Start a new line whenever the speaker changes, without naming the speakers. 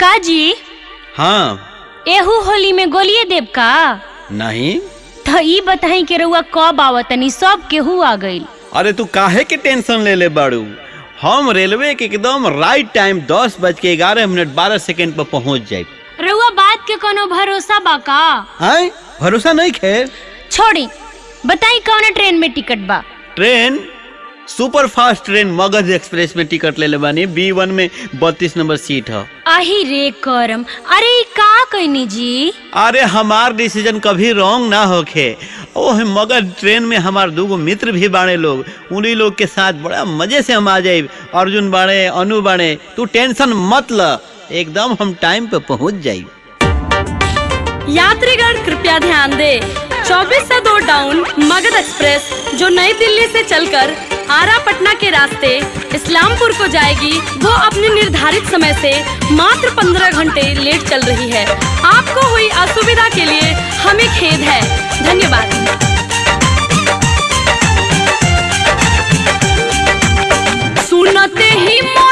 का जी
हाँ
एहू होली में गोलिए देव का
नहीं
तो ई बताई के रउआ कब आवतनी सब केहू आ गइल
अरे तू काहे के टेंशन ले ले बाड़ू हम रेलवे के एकदम राइट टाइम दस बज के ग्यारह मिनट बारह सेकेंड पर पहुंच जाए
रउआ बात के कोनो भरोसा बा का
आय भरोसा नहीं खेर
छोड़ी बताई कौन ट्रेन में टिकट बा
train super fast train Magadh express में टिकट ले ले बानी बी वन में बत्तीस नंबर सीट है
आही रे करम अरे ई का कहनी जी
अरे हमार डिसीजन कभी रॉन्ग ना होखे ओह मगध ट्रेन में हमार दूगो मित्र भी बाड़े लोग उन्हीं लोग के साथ बड़ा मजे से हम आ जाए अर्जुन बाड़े अनु बाड़े तू टेंशन मत ल एकदम हम टाइम पे पहुंच जाई
यात्रीगण कृपया ध्यान दें 24 से दो डाउन मगध एक्सप्रेस जो नई दिल्ली से चलकर आरा पटना के रास्ते इस्लामपुर को जाएगी वो अपने निर्धारित समय से मात्र 15 घंटे लेट चल रही है आपको हुई असुविधा के लिए हमें खेद है धन्यवाद सुनते ही मन